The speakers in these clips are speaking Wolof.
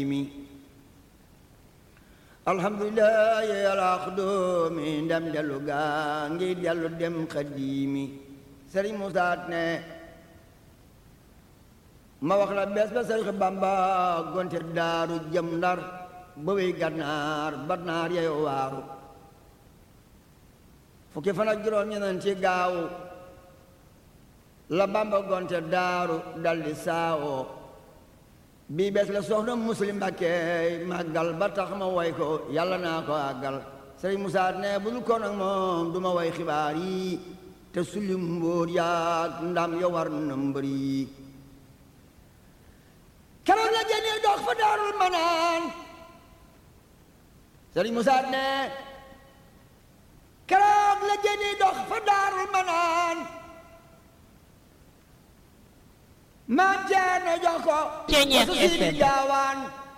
alhamdulilah yalaxdoomi ndam dellu gaa ngi dellu dem xadiimi sëriñ Musaa ne ma wax la bees ba sëriñ Bamba gonte daaru jëm ndar ba wey gànnaar ba naar yeyo waaru fukki fan ak juróom ñeneen ci gaaw la Bamba gonte daaru daldi saawoo bii bees la soxna muslim Mbàkke màggal ba tax ma way ko yàlla naa ko àggal sëriñ Musaa ne bu dul ko nag moom du ma way xibaar yi te sulli mbóor yaag ndam yo war na mbër yi keroog la génnee dox fa daarul manaan sëriñ Musaa ne keroog la génnee dox fa daarul manaan maam Ceerno jox ko Ceeñeex wasu siidi FM. gaawaan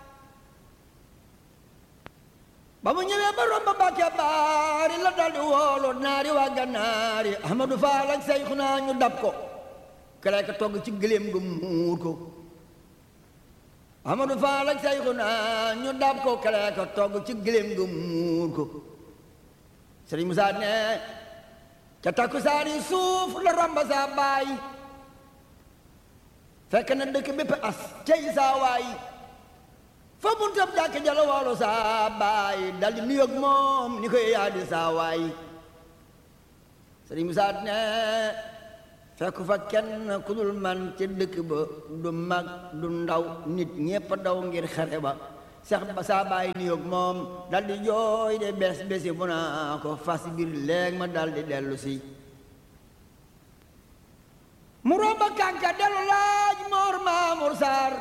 ba mu ñëwee ba romb Mbàkke baari la daldi woolu naari waa gannaari Ahmadu Faal ak Seyxuna ñu dab ko kere ka togg ci gëléem gu muur ko Ahmadu Faal ak Seyxuna ñu dab ko kere ka togg ci gëléem gu muur ko Sëriñ Musaa ne ca takkusaani suuf la romb saa baay fekk na dëkk bépp as cey saa waay fa buntab jàkk jala woolu saa baay daldi nuyoog moom ni koy yaa di saa waay sëriñ Musaa ne fekk fa kenn ku dul man ci dëkk ba du mag du ndaw nit ñépp daw ngir xare ba sax ba saa baay nuyoog moom daldi jooy de bes besi bu naa ko fas biir léeg ma daldi dellu si mu romba kànka dellu laaj moor maamur saar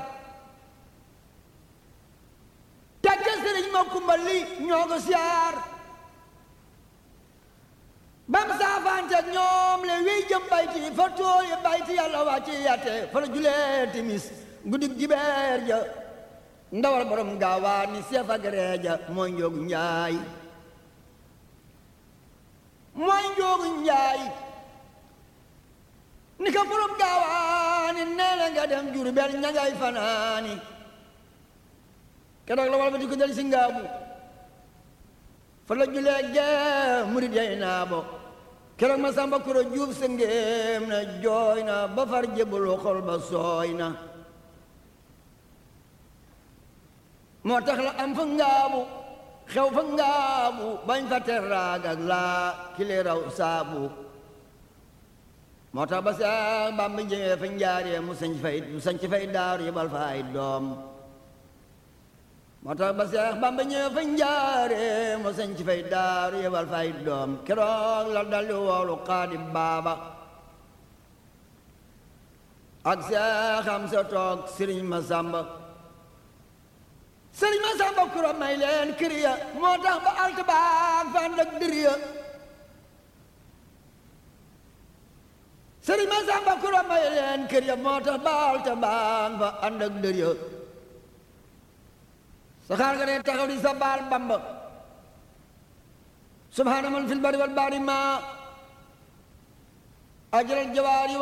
tekke sëriñ ma kumbali ñoo ko siyaar bam saafante ñoom le wiy jëm bayti fa tooyi bayti yàlla wàcci yatte fa la julee timis guddig jibeer ja ndawal borom gaawaa ni seef ak reeja mooy njoogu njaay mooy njoogu njaay ni ka borom gaawaani nee na nga dem Jurbel ña ngay fanaani keroog la wal ba di ko del si ngaabu fa la julee gee murid yay naabo keroog ma samba kuro juuf sa ngéem na jooy na ba far jébbalu xol ba sooy na moo tax la am fa ngaabu xew fa ngaabu bañ fa teraag ak laa kile raw saabu moo tax ba Seex Bamba jëmee fa njaaree mu sañ fay mu sañ fay daaru yebal fa ay doom moo tax ba Seex Bamba ñëwee fa njaaree mu sañ fay daaru yebal fa ay doom keroog la daldi woolu Xaadim Baaba ak Seex Amsa toog Sëriñ Masamba Sëriñ Masamba kuro may leen kër ya moo tax ba alt baag fa ànd ak dër ya sëriñ ma samba kuro may leen kër ya moo tax baal te baan fa ànd ak dër ya saxaar nga ne taxaw di sa baal bamba subhaana man fil bari wal bahri ma ajral jawaari